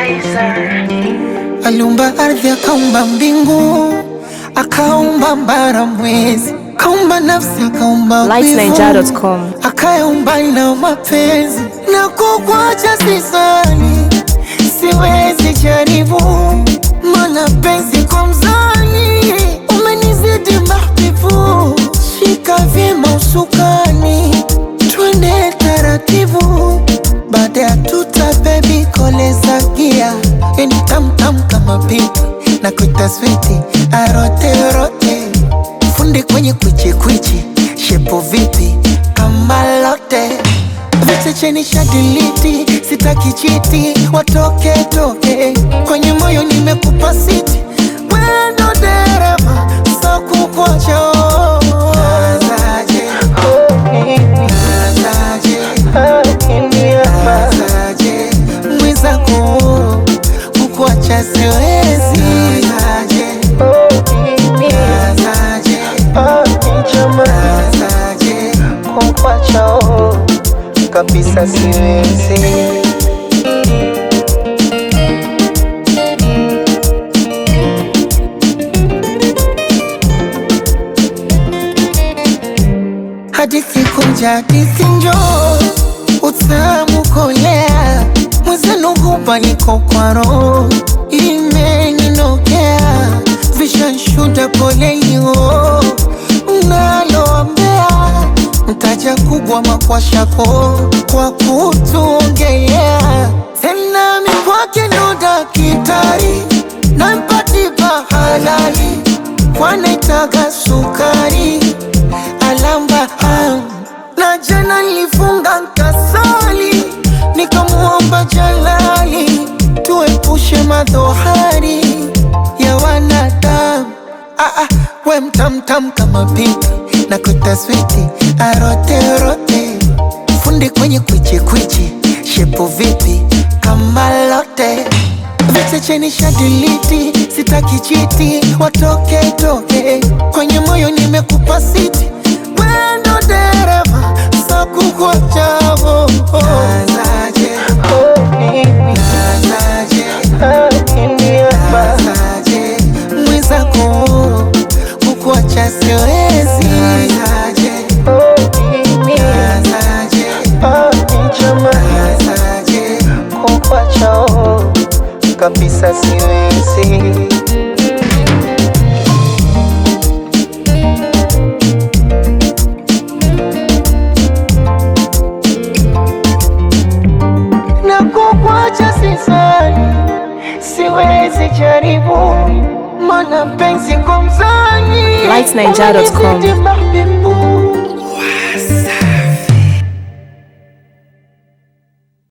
Kaiser. Aliumba ardhi, akaumba mbingu, akaumba mbara, mwezi, akaumba nafsi, akaumba wivu, lightniger.com. akayaumba na mapenzi na kukwacha sisani, siwezi jaribu, mana penzi kwa mzani umenizidi mahbibu, shika vyema usukani, twende taratibu, baada ya tuta bebi koleza gia, yani tamtam kama pipi na kuita switi aroterote fundi kwenye kwichi kwichi, shepo vipi kama lote vichecheni shadiliti, sitaki chiti, watoke toke kwenye moyo nimekupa siti, wendo dereva so kukwacha Nazaje, nazaje, nazaje, mwenzako kukwacha siwezi Nazaje, nazaje, nazaje, kukwacha kabisa siwezi hadithi kunja hadithi njo utamu kolea mwezenu hupa niko kwa roho imeninokea vishanshuda polelio mnaloambea mtaja kubwa makwashako kwa kutuongelea tena mikwake ndo dakitari nampatipa halali kwanaitaga sukari alamba ah. na jana nilifunga nkasali nikamuomba jalali tuepushe madhohari ya wanadamu ah, ah, we mtamtam kama pipi na kutaswiti aroterote fundi kwenye kwichikwichi shepu vipi kama lote vichecheni shadiliti sitaki chiti watoke toke kwenye moyo nimekupa siti wendo dereva sakukwachavo nazaje nazaje nazaje mwenzako kukuacha siwezi nazaje nazaje nazaje kukuacha kabisa siwezi na kukwacha sisani, siwezi jaribu, mana penzi kwa mzani lightniger.com. umenizidi mahbibi